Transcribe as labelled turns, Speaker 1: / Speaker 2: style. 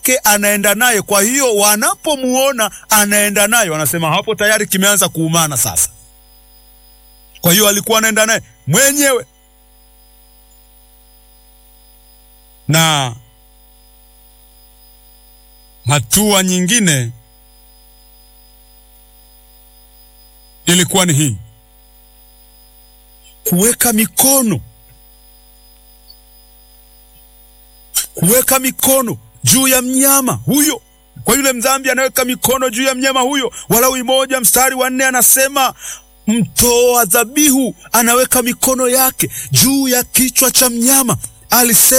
Speaker 1: ke anaenda naye. Kwa hiyo wanapomuona anaenda naye, wanasema hapo tayari kimeanza kuumana sasa. Kwa hiyo alikuwa anaenda naye mwenyewe, na hatua nyingine ilikuwa ni hii, kuweka mikono kuweka mikono juu ya mnyama huyo. Kwa yule mdhambi anaweka mikono juu ya mnyama huyo. Walawi moja mstari wa nne anasema mtoa dhabihu anaweka mikono yake juu ya kichwa cha mnyama. Alisema